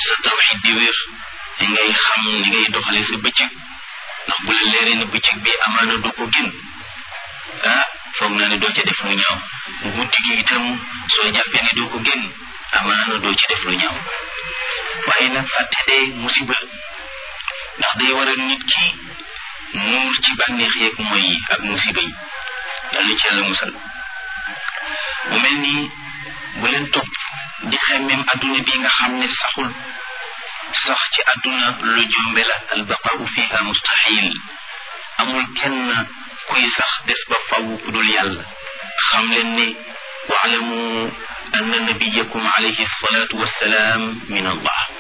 sa tawxid di wér li ngay xam ni ngay doxale sa bëccëg ndax bu la leeree ne bëccëg bi amaana doo ko génn ah foog naa ne doo ca def lu ñaaw guddi gi itam soo jàppee ne doo ko génn amaana doo ci def lu ñaaw waaye nag fàtte dee musiba ndax day waral nit ki nuur ci bànneex yeeg mooy yi ak musiba yi yàlla ci yàlla musal mu mel nii bu leen topp di xemmem adduna bi nga xam ne saxul sax ci adduna lu jombe la albaqau fiha mustahil amul kenn kuy sax des ba faw ku dul yàlla xam leen ne waalamu anna nabiyakum alayhi salatu wassalaam min allah